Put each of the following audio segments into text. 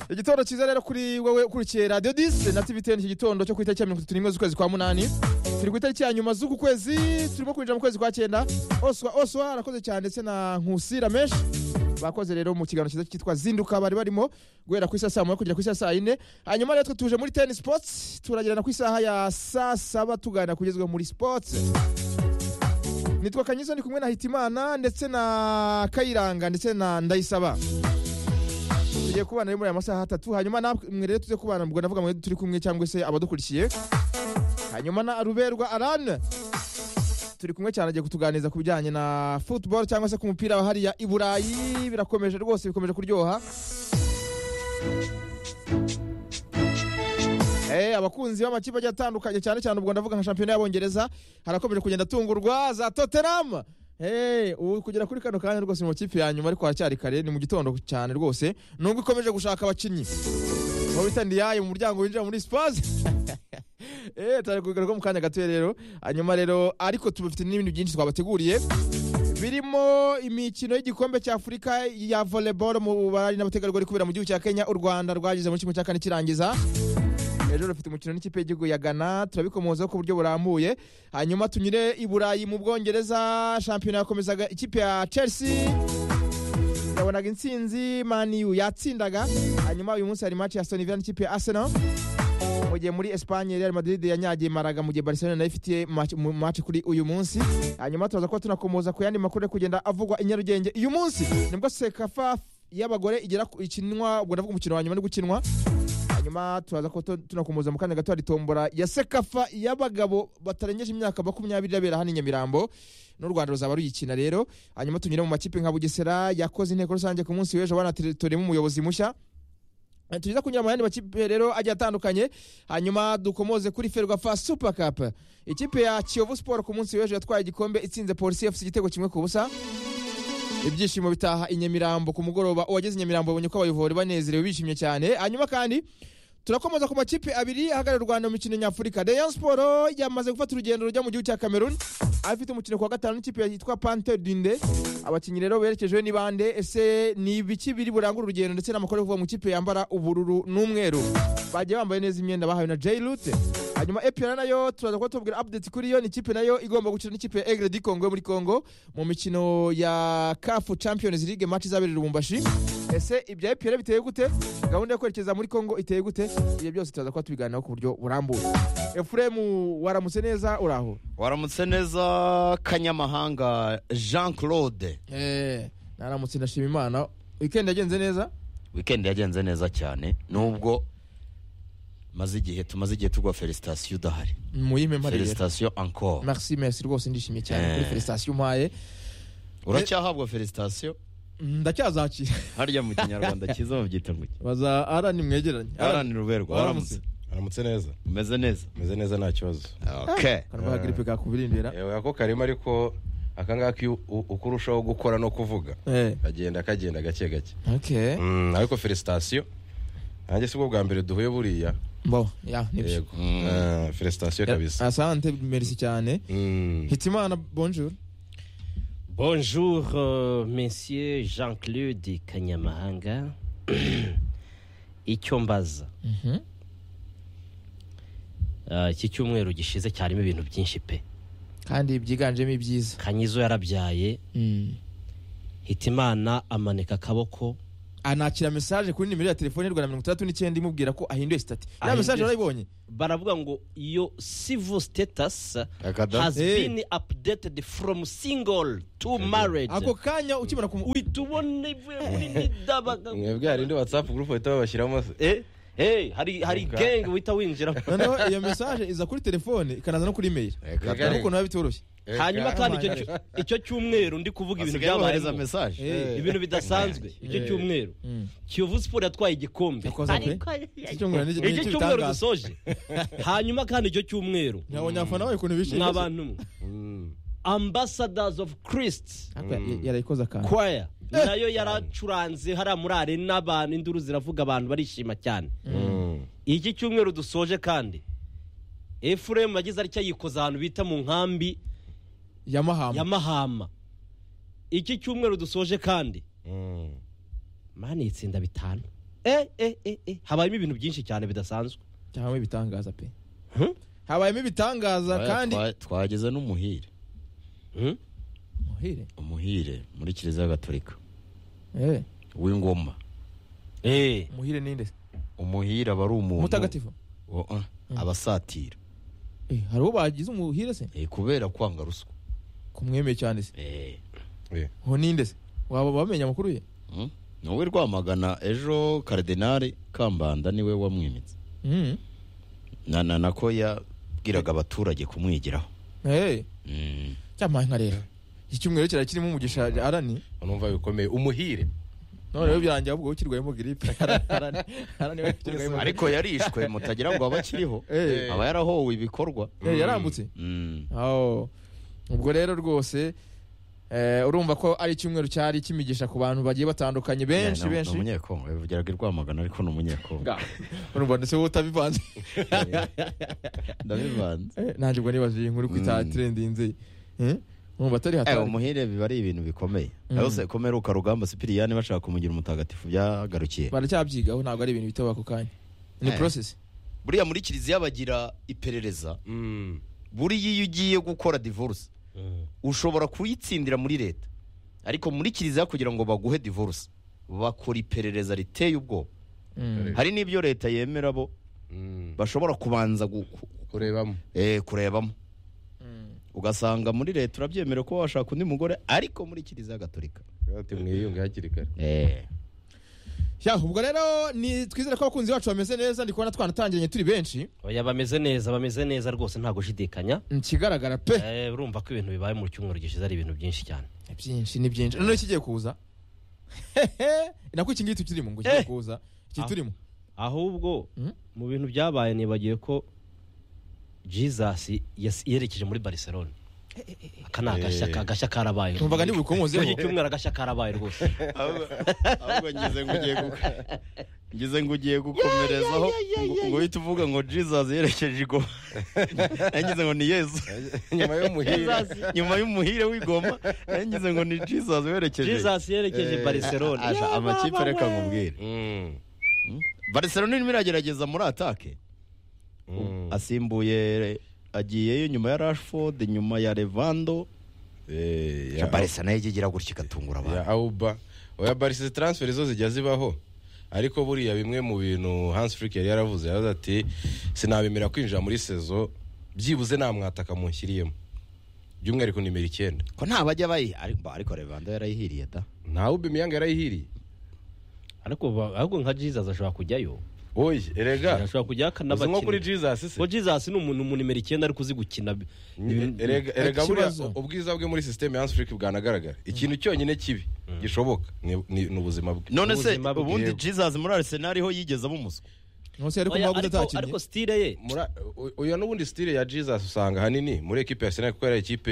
igitondo cyiza rero kuri wowe ukurikiye radiyo disi na tibiteni iki gitondo cyo ku itariki ya mirongo itatu n'imwe z'ukwezi kwa munani turi ku itariki ya nyuma z'uku kwezi turimo kwinjira mu kwezi kwa cyenda oswa oswa arakoze cyane ndetse na nkusira menshi bakoze rero mu kiganiro cyiza cyitwa zinduka bari barimo guhera ku isaha saa moya kugera ku isaha saa yine hanyuma rero twe tuje muri teni sipotsi turagirana ku isaha ya saa saba tuganira kugezwa muri sipotsi nitwa kanyiza ndi kumwe na hitimana ndetse na kayiranga ndetse na ndayisaba tugiye kubana muri aya masaha atatu hanyuma namwe rero tuze kubana ubwo ndavuga mwe turi kumwe cyangwa se abadukurikiye hanyuma na ruberwa arane turi kumwe cyane agiye kutuganiriza ku bijyanye na football cyangwa se ku mupira wa hariya i burayi birakomeje rwose bikomeje kuryoha Eh, abakunzi b'amakipe agiye atandukanye cyane cyane ubwo ndavuga nka shampiyona y'abongereza harakomeje kugenda atungurwa za tottenham Hey, ubu kugera kuri kano kanya rwose mu makipe ya nyuma ariko haracyari kare ni mu gitondo cyane rwose nubwo ikomeje gushaka abakinnyi aho bita ndiyaye mu muryango winjira muri spazi eh tari kugaruka mu kanya gatoya rero hanyuma rero ariko tubafite n'ibindi byinshi twabateguriye birimo imikino y'igikombe cya afurika ya volleyball mu bari n'abategarugori kubera mu gihugu cya kenya u rwanda rwageze muri kimwe cya kane kirangiza ejo rufite umukino n'ikipe y'igihugu ya gana turabikomozaho ku buryo burambuye hanyuma tunyure i burayi mu bwongereza shampiyona yakomezaga ikipe ya chelsea yabonaga intsinzi maniyu yatsindaga hanyuma uyu munsi hari match ya stonivilla n'ikipe ya arsenal mu gihe muri espanye real madrid yanyagiye maraga mu gihe barcelona nayo ifitiye match- mu match kuri uyu munsi hanyuma turaza kuba tunakomoza ku yandi makuru yo kugenda avugwa i nyarugenge uyu munsi nibwo sekafa y'abagore igera ku- ikinwa ubwo ndavuga umukino wa nyuma ni gukinwa hanyuma turaza kuba tu- tunakomoza mu kanya gato hari tombora ya sekafa y'abagabo batarengeje imyaka makumyabiri irabera hano i nyamirambo n'u rwanda ruzaba ruyikina rero hanyuma tunyure mu makipe nka bugesera yakoze inteko rusange ku munsi w'ejo banaturemo umuyobozi mushya tuza kunyura mu yandi makipe rero agiye atandukanye hanyuma dukomoze kuri ferwafa super cup ikipe ya kiyovu sport ku munsi w'ejo yatwaye igikombe itsinze polisi yafite igitego kimwe ku busa ibyishimo bitaha i nyamirambo ku mugoroba uwageze i nyamirambo yabonye ko abayivori banezerewe bishimye cyane hanyuma kandi turakomeza ku makipe abiri ahagarariye u rwanda mu mikino nyafurika rayon sport yamaze gufata urugendo rujya mu gihugu cya cameroon afite umukino ku wa gatanu n'ikipe yitwa panter dinde abakinnyi rero berekejwe n'ibande ese ni ibiki biri burangura urugendo ndetse n'amakuru yo kuva mu kipe yambara ubururu n'umweru bagiye bambaye neza imyenda bahawe na jay lute hanyuma epr nayo turaza kuba tubabwira update kuri yo ni ikipe nayo igomba gukina n'ikipe ya egre di congo yo muri congo mu mikino ya cafu champions league match izabera i lubumbashi ese ibya epr biteye gute gahunda yo kwerekeza muri congo iteye gute ibyo byose turaza kuba tubiganiraho ku buryo burambuye efuremu waramutse neza uraho waramutse neza kanyamahanga jean claude Eh, naramutse ndashima imana weekend yagenze neza wikendi yagenze neza cyane nubwo maze igihe tumaze igihe tugwa felicitasiyo udahari muyime mparire felicitasiyo encore merci merci rwose ndishimye cyane Eh. kuri felicitasiyo umpaye uracyahabwa felicitasiyo ndacyazakira harya mu kinyarwanda cyiza babyita ngo iki baza arani mwegeranye aranira uberwa waramutse aramutse neza umeze neza umeze neza nta kibazo okay kanwa garipe kakubirindira yewe ako karimo ariko akangaka iyo u- uko urushaho gukora no kuvuga eh kagenda kagenda gake gake okay Mm, ariko felicitasiyo nanjye si bwo bwa mbere duhuye buriya bo ya nibyo yego Ah, felicitasiyo kabisa asante merci cyane Mm. hitimana bonjour Bonjour, euh, messieurs Jean-Claude Kanyamahanga. Icyo mbaza Mhm. Ah, iki cyumweru gishize cyarimo ibintu byinshi pe kandi byiganjemo ibyiza kanyizo yarabyaye Mm. hitimana amanika akaboko anakira message kuri nimero ya telefone y'u Rwanda mirongo itandatu n'icyenda imubwira ko ahinduye sitati ya Ahinduye message sitati. warayibonye baravuga ngo iyo civil status Akada. has Eh. been updated from single to married ako kanya ukimara kumu uhitubone muri dabaga mwebwe hari indi whatsapp group bahita babashyiramo se Eh, eh, hari hari Umva. gang uhita winjiramo noneho iyo message iza kuri telefone ikanaza no kuri email Reka Reka. urabona ukuntu biba bitoroshye hanyuma kandi icyo, Kamana. cyu- icyo cyumweru ndi kuvuga ibintu basigaye bohereza byabaye mesaje Eh. ibintu bidasanzwe icyo Eh. cyumweru Mm. kiyovu siporo yatwaye igikombe Yakoze pe? Ariko- Iki cyumweru ni- ni icyo cyumweru igitangaza. dusoje hanyuma kandi icyo cyumweru Nabonye abafana bayo ukuntu bishimye mwabantu mwe ambassadors of christ Ariko ya- yarayikoze akantu choir nayo yaracuranze hariya muri arena abantu induru ziravuga abantu barishima cyane Mm. iki cyumweru dusoje kandi efuremu yagize atya yikoza ahantu bita mu nkambi ya ya mahama mahama iki cyumweru dusoje kandi Mm. mani itsinda bitanu eh eh eh eh habayemo ibintu byinshi cyane bidasanzwe cyangwa ibitangaza pe Hmm? habayemo ibitangaza kandi Twa- twageze n'umuhire Hmm? muhire umuhire muri kiliziya gatolika Eh, w'ingoma eh muhire ninde umuhire aba ari umuntu mutagatifu wa- ah, abasatira Eh, hari uwo bagize umuhire se Eh, kubera kwanga ruswa kumwemeye cyane se Eh, Eh, ho ninde se waba wamenya amakuru ye hmm? ni wowe rwamagana ejo karidinari kambanda niwe wamwimitse Mm. na na nako yabwiraga abaturage kumwigiraho Eh, Mm. cyamaye nka rero iki cyumweru kirari kirimo umugisha arani urumva bikomeye umuhire none rero birangira ahubwo ukirwayemo giripe Arani- arani arani we yakirwayemo giripe. ariko yarishwe mutagira ngo abe akiriho Eh. aba yarahowe ibikorwa Eh, yarambutse Mm. aho ubwo rero rwose eh, urumva ko ari icyumweru cyari kimigisha ku bantu bagiye batandukanye benshi Yeah, ni- benshi ni umunyekongo yavugiraga i rwamagana ariko ni umunyekongo Nga, urumva ndetse wowe utabivanze ndabivanze Eh, nanjye ubwo nibaje iyi nkuru kwita Mm. trendinze urumva atari Eh, hatari umuhire biba ari ibintu bikomeye Mm. yose komeruka rugamba sipiriyani bashaka kumugira umutagatifu byagarukiye baracyabyigaho ntabwo ari ibintu bito ako kanya ni Eh. process buriya muri kiliziya bagira iperereza Mm. buriya iyo ugiye gukora divorce Mm. ushobora kuyitsindira muri leta ariko muri kiliziya kugira ngo baguhe divorce bakora iperereza riteye ubwoba Mm. hari n'ibyo leta yemera bo Mm. bashobora kubanza gu- ku- kurebamo eh, kurebamo Mm. ugasanga muri leta urabyemera kuba washaka undi mugore ariko muri kiliziya gatolika ati mwiyunge hakiri kare Eh. Ya, ubwo rero ni twizere ko abakunzi bacu bameze neza ndi kubona twanatangiranye turi benshi oya bameze neza bameze neza rwose nta gushidikanya ikigaragara pe Eh, urumva ko ibintu bibaye mu cyumweru gishize ari ibintu byinshi cyane byinshi ni byinshi noneho ikigiye kuza hehe nako iki ngiki turimo ngo kigiye Eh. kuza iki Ah. turimo ahubwo Mm. mu bintu byabaye nibagiwe ko jesus yas- yerekeje muri barcelona aka ni agashya ka- agashya karabaye numvaga ni Muri iki bukomozeho cyumweru agashya karabaye rwose ahubwo ngize ngo ugiye gu- ngize ngo ugiye gukomerezaho ngo- ngo uhite uvuga ngo jesus yerekeje igoma nagize ngo ni yesu nyuma y'umuhire nyuma y'umuhire w'igoma nagize ngo ni jesus werekeje jesus yerekeje Eh, barcelona Aja, amakipe reka nkubwire Mm. barcelona irimo iragerageza muri atake Mm. asimbuye agiyeyo nyuma ya rashford nyuma ya levando Eh, ya- barcelona yo igira gutya igatungura ya auba oya barisi taransiferi zo zijya zibaho ariko buriya bimwe mu bintu hans frick yari yaravuze yaravuze ati sinabemera kwinjira muri sezo byibuze nta mwataka munshyiriyemo by'umwihariko nimero icyenda ko nta bajya bayiha ariko ariko levando yarayihiriye da ntawe ubimiyanga yarayihiriye ariko ba- ahubwo nka jesus ashobora kujyayo oye erega ashobora kujyayo uzi nko kuri akanabakina jesus se ko jesus ni umuntu mu nimero icyenda ariko uzi gukina Ni- erega erega Ikibazo. buriya u- ubwiza bwe muri sisiteme ya hans frick bwanagaragara ikintu cyonyine kibi gishoboka ni- ni ni ubuzima bwe none se Ubuzima bwe. ubundi jesus muri arsenal ho yigeze aba umuswa nose yari Oya, kumaguta ariko atakinnye ariko stile ye Mura- u- uyu n'ubundi sitire ya jesus usanga ahanini muri ekipe ya senali kuko yari ikipe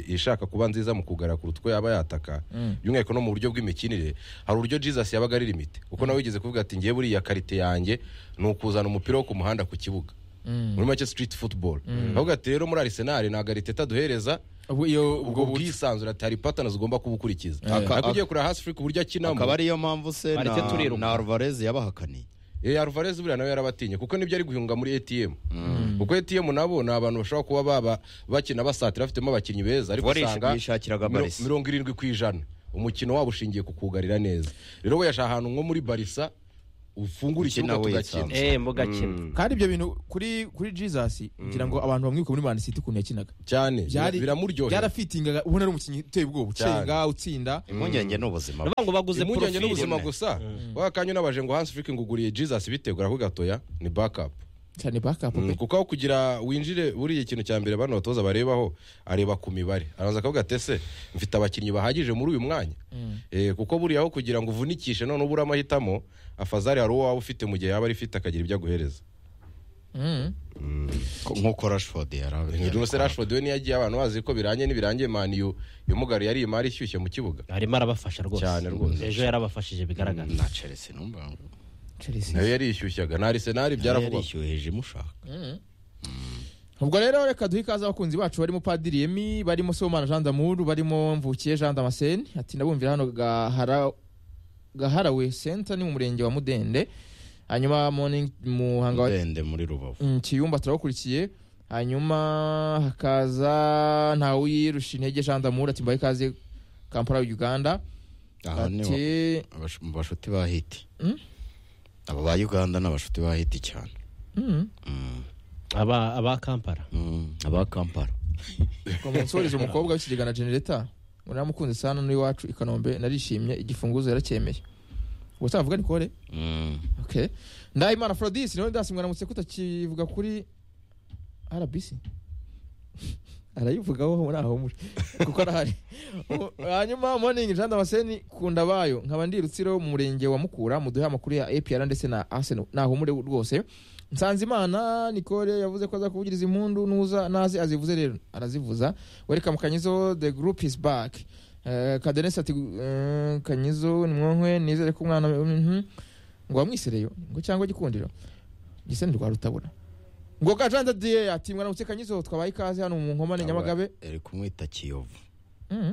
ishaka kuba nziza mu kugara ku rutwe yaba yataka by'umwihariko no mu buryo bw'imikinire hari uburyo jesus yabaga ari limite kuko nawe wigeze kuvuga ati ngewe buriya karite yanjye ni ukuzana umupira wo ku muhanda ku kibuga Mm. muri make street football avuga ati rero muri arisenali ntabwo ariteta duhereza Ubwo iyo ubwo ubwo bwisanzure ati hari patana zigomba kubukurikiza Eh. ariko ugiye kureba hasi furi ku buryo akaba akinamo ariyo mpamvu se na, Bareke turiruka. na alvarez yabahakaniye Eh, Alvarez buriya nawe yarabatinye kuko nibyo ari guhunga muri ATM kuko ATM nabo ni abantu bashobora kuba baba bakina basatira bafitemo abakinnyi beza ariko Warishe usanga bwishakiraga miro- Barca. mirongo irindwi ku ijana umukino wabo ushingiye ku kugarira neza rero weyasha ahantu nko muri barisa ufungura Ukina ikibuga wesa. tugakina eh mugakina kandi ibyo bintu kuri kuri jesus ngira ngo abantu bamwibuka muri man city ukuntu yakinaga cyane byari biramuryohera byarafitingaga ubona ari umukinnyi uteye ubwoba ucenga utsinda impungenge ni ubuzima bwe. Ndavuga ngo baguze impungenge n'ubuzima profile gusa wa kanya unabaje ngo Hans Flick nguguriye Jesus bitegura ko gatoya ni backup cyane backup Mm, pe kuko aho kugira winjire buriya ikintu cya mbere bano batoza barebaho areba ku mibare arabanza akavuga ati ese mfite abakinnyi bahagije muri uyu mwanya Eh, kuko buriya aho kugira ngo uvunikishe none ubure amahitamo afazari hari uwo waba ufite mu gihe yaba arifite akagira ibyo aguhereza Mm. nk'uko rashford yarabe rwose rashford we niyo agiye abantu bazi ko birangiye ntibirangiye maniyu yumugari yari imari ishyushye mu kibuga arimo arabafasha rwose Cyane rwose. ejo yarabafashije bigaragara na chelsea numva ngo Chelsea. nayo yari ishyushyaga na arisenari byaravugwaga yarishyuhije imushaka ubwo rero reka duhe ikaze abakunzi bacu barimo padiri yemi barimo somana jean d'amour barimo mvukiye jean damascene ati ndabumvira hano gahara gaharawe senta ni mu murenge wa mudende hanyuma morning muhanga wa ndende muri rubavu Mm, kiyumba turabakurikiye hanyuma hakaza ntawuyirusha intege jean damour ati mbahe ikaze kampala uganda aha niho ati abash- mu bashuti ba hiti Mm? aba ba uganda ni abashuti ba hiti cyane "Mm, Mm, aba aba kampala mm, aba kampala ngo munsorize umukobwa w'ikigega na genereta ngo naramukunze sana n'iwacu i kanombe narishimye igifunguzo yaracyemeye ubwo utavuga ni kore Mm, okay ndahimana forodisi niwe ndasimwe aramutse kutakivuga kuri rbc arayivugaho muri aho muri kuko arahari Mu- hanyuma morning jean damascene kunda bayo nkaba ndi rutsiro mu murenge wa mukura muduhe amakuru ya apr ndetse na arsenal nahumure rwose nsanzimana nicole yavuze ko aza kuvugiriza impundu nuza naze azivuze rero arazivuza welcome kanyizo the group is back Eh, kadenesi ati eh, kanyizo nimwonkwe nizere ko umwana mhm. ngo wamwisereyo ngo cyangwa gikundiro gise ni rwarutabona ngo gajanda diye ati mwaramutse kanyizo twabaye ikaze hano mu nkomane nyamagabe aba- ari kumwita kiyovu Mhm.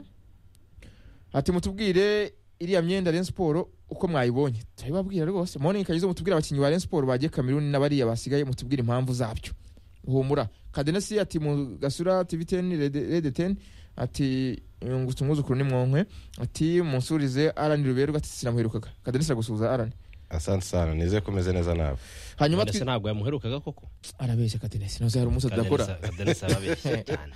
ati mutubwire iriya myenda Rayon Sport uko mwayibonye turabibabwira rwose morning kanyizo mutubwire abakinnyi ba Rayon Sport bagiye Cameroon n'abariya basigaye mutubwire impamvu zabyo humura kadenesi ati mu gasura TV 10 Red Red 10 ati ngutse umwuzukuru nimwonkwe ati munsurize Alan Ruberwa ati sinamuherukaga kadenesi aragusuhuza Alan asante sana nizeye ko umeze neza nawe hanyuma twi- ndetse ntabwo yamuherukaga koko arabeshya kadenesi ntuzi hari umunsi tudakora Kadenesi- Kadenesi arabeshya cyane